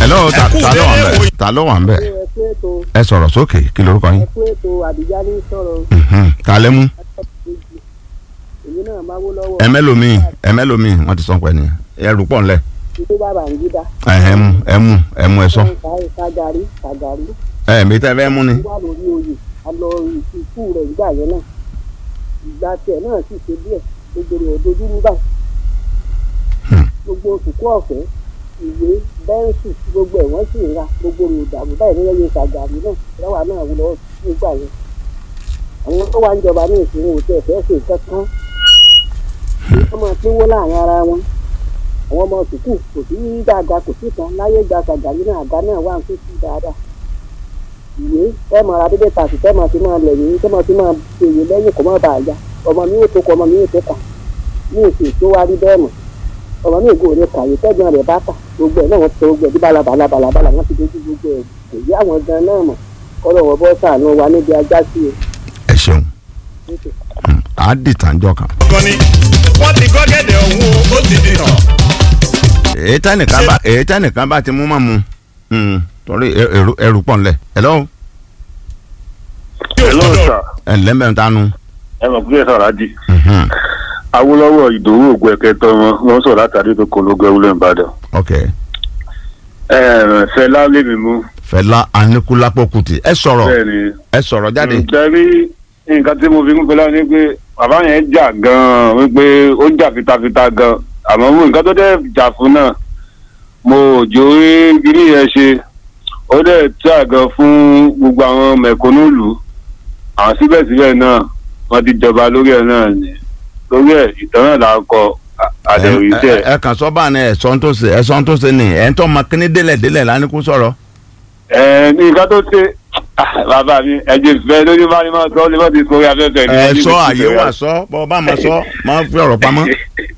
hello ta ta ló wà ń bẹ̀ ta ló wà ń bẹ̀ ẹ pé ètò ẹ sọ̀rọ̀ sókè kí lorúkọ yín ẹ pé ètò àdìjá ní sọ̀rọ̀ Mhm. ta lẹ́ mú kejì èyí náà máa wó lọ́wọ́ ẹ mẹ́lòmíì ẹ mẹ́lòmíì wọ́n ti sọ pé ni ẹ rú pọ̀ ńlẹ̀ títí bàbá ń gídá ẹ ẹ mú ẹ mú ẹ mú ẹ sọ kagari kagari ẹ mi tẹ́ fẹ́ mú ni wà lórí oyè a lọ ìsìnkú rẹ̀ ìgbà yẹn náà ìgbà tiẹ̀ náà sì ṣe díẹ̀ gbogbo rẹ̀ dojú rú báyìí Hmm. gbogbo òkùnkú ọ̀fẹ́ ìwé bẹ́ńsì gbogbo ẹ̀ wọ́n sì ń ra gbogbo rẹ̀ ìdààmú báyìí ní ẹyẹ kagari náà lọ́wọ́ náà wù lọ́wọ́ nígbà yẹn àwọn tó wà ń jọba ní ìsinmi òtí ẹ̀fẹ́ ṣe kankan wọ́n máa pínwó láàrin ara wọn àwọn ọmọ sùkúù kò sí dáadáa kò sí kan láyé gba kàgàrí náà àga náà wà ń tó sí dáadáa ìwé ẹ máa ra dédé tàbí tẹ́ máa fi máa lẹ̀ yìí tẹ́ máa fi máa ṣèyí lẹ́yìn kó má bàa ya ọmọ mi ò tó kọ ọmọ mi ò tó kà ní èsì tó wá rí bẹ́ẹ̀ mọ̀ ọmọ mi ìgò rẹ̀ kàwé tẹ́gbọ́n rẹ̀ bá kà gbogbo ẹ̀ náà wọ́n ti sọ gbogbo ẹ̀ bí balabala balabala wọ́n ti dojú gbogbo ẹ̀ kò yí àwọn gan náà mọ̀ kọ́lọ̀ wọ́n bọ́ sàánú wa níbi ajá sí o. ẹ ṣeun Hmm. á dìtànjọ kan. gan ni wọ́n ti gọ́gẹ́dẹ̀ ọ̀hún o ó ti di tàn. èyí tẹ́nìkan bá èyí tẹ́nìkan bá ti mú mọ́ mu Hmm. torí ẹ- ẹrù ẹrù pọ̀ ńlẹ̀ hello hello sir ẹ ǹlẹ́ mbẹ́ ń tánu. ẹ mọ̀ pé sọ̀rọ̀ àjì Mhm. awolowo ìdòwú ògùn ẹ̀kẹtọ wọn wọn sọ̀rọ̀ látàrí tó kọ lógo ewúlẹ̀ ìbàdàn ok ẹ fẹlá lèmi mú Fẹlá Aníkúlápó Kútì ẹ sọ̀rọ̀ bẹ́ẹ̀ ni ẹ sọ̀rọ̀ jáde. nítorí nǹkan tí mo fi ń fẹlá ni pé bàbá yẹn jà gan-an wípé ó jà fitafita gan àmọ́ mo nǹkan tó dẹ̀ jà fún náà mo ò jó rí gírí yẹn ṣe ó dẹ̀ tí àgàn fún gbogbo àwọn mẹ̀kúnnù lù àwọn síbẹ̀síbẹ̀ náà wọ́n ti jọba lórí ẹ̀ náà ni lórí ẹ̀ ìtàn náà là ń kọ àdẹ̀rù ẹ iṣẹ́ ẹ- ẹ kàn sọ báà ní ẹ̀sọ́ tó ṣe ẹ̀sọ́ tó ṣe ni ẹ̀ ń tọ́ ma kíní délẹ̀ délẹ̀ lánìkú sọ̀rọ̀. ẹ ní nǹkan tó ṣe ah, bàbá mi ẹ̀jẹ̀ fẹ́ lójú bá ní máa sọ ní máa ti sọ orí afẹ́fẹ́ ní ẹ ọdún sọ méjì àyè sẹ́yìn. wà sọ bọ́ bá ma sọ máa fi ọ̀rọ̀ pamọ́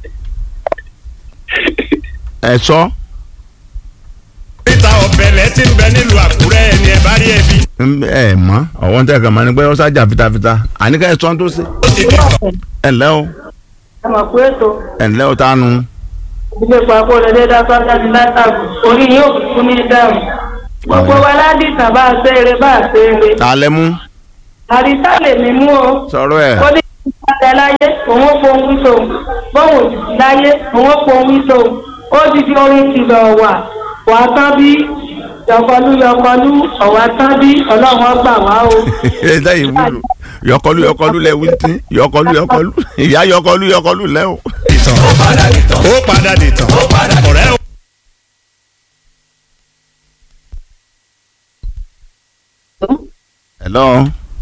ẹ sọ níta ọ̀bẹ̀lẹ̀ tí ń bẹ nílùú àkúrẹ́ ẹni ẹ̀ bá rí ẹbí ń bẹ ẹ mọ ọwọ́n tẹ̀ kàn máa ní pé ó sájà fitafita àníkà ẹ̀sọ́ tó ṣe. ó ti di tàn. ẹ ǹlẹ́ o ẹ mọ̀ pé ètò ẹ ǹlẹ́ o tánu ilé papò lẹ́dẹ́ dáfá láti látàkù orí yóò kú ní dáhùn. gbogbo wa ládìsàn bá a ṣe eré bá a ṣe eré. ta lẹ mú àrísá lè mí mú o. sọ̀rọ̀ ẹ̀ ó ní ìpàdé láyé òun ó pohùn wíṣọ bóun òjijì láyé òun ó pohùn wíṣọ ó ti di orin kìlọ̀ wà wà tán bí yọkọlú yọkọlú ọ̀wà tán bí ọlọ́run ọgbà wá o. ẹ lẹ́yìn wúlò yọkọlú yọkọlú lẹ wí tí yọkọlú yọkọlú ìyá yọkọlú yọkọlú lẹ o. ìtàn ó padà di tàn. ó padà di tàn. ọ̀rẹ́ o. hello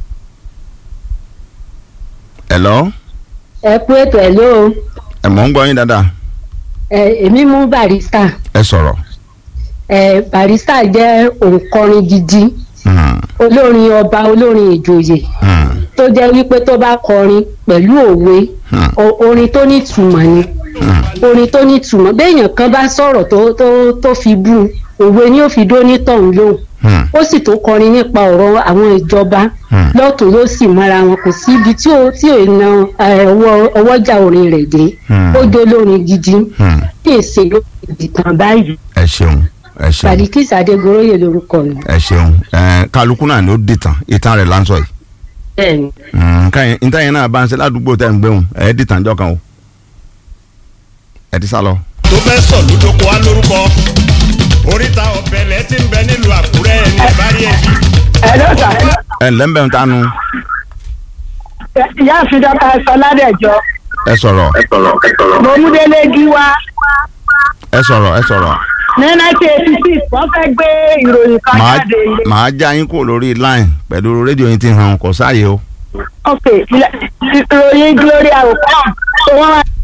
hello ẹ kú ètò ẹ ló ẹ mọ̀ ń gbọ́ yín dáadáa ẹ èmi mú barista ẹ sọ̀rọ̀ ẹ barista jẹ́ òǹkọrin gidi Hmm, olórin ọba olórin ìjòyè hmm, tó jẹ́ wípé tó bá kọrin pẹ̀lú òwe hmm, o- orin tó ní ìtumọ̀ ni hmm. orin tó ní ìtumọ̀ béèyàn kan bá sọ̀rọ̀ tó tó tó fi bú òwe ni ó fi dó nítọ̀hún lóhùn Hmm, ó sì tó kọrin nípa ọ̀rọ̀ àwọn ìjọba Hmm. lọ́tún ló sì mọ́ra wọn kò sí ibi tí ó tí ò na ẹ, ọwọ́ ọwọ́jà orin rẹ̀ dé Hmm. ó jó lórin gidi hmm. ní èsè ló ti tàn báyìí ẹ ṣeun ẹ ṣeun Badikis Adégoróyè lórúkọ mi ẹ ṣeun ẹ kálukú náà ni ó dìtàn ìtàn rẹ̀ láǹsọ̀ yìí bẹ́ẹ̀ni Hmm, káyìn níta yẹn náà bá ń ṣe ládùúgbò tẹ̀ ń gbéhùn ẹ dìtàn jọ kan o ẹ ti sá lọ. tó fẹ́ sọ lódoko wa lórúkọ oríta ọ̀bẹ̀lẹ̀ tí ń bẹ nílùú àkúrẹ́ ẹni ẹ̀ bá rí ẹbí. ẹ lọ́sà ẹ ǹlẹ́ ń bẹ̀ ń tánu ìyá àfidọ́ta sọ ládẹ́jọ́ ẹ sọ̀rọ̀ mo mú délé gíwá ẹ sọ̀rọ̀ ẹ sọ̀rọ̀ ní nineteen eighty six wọ́n fẹ́ gbé ìròyìn kan màá jáde ilé. màá já yín kúrò lórí line pẹ̀lú rédíò yín ti hàn kò sáàyè o. ok ilẹ̀- ìròyìn gloria okon tó wọ́n wá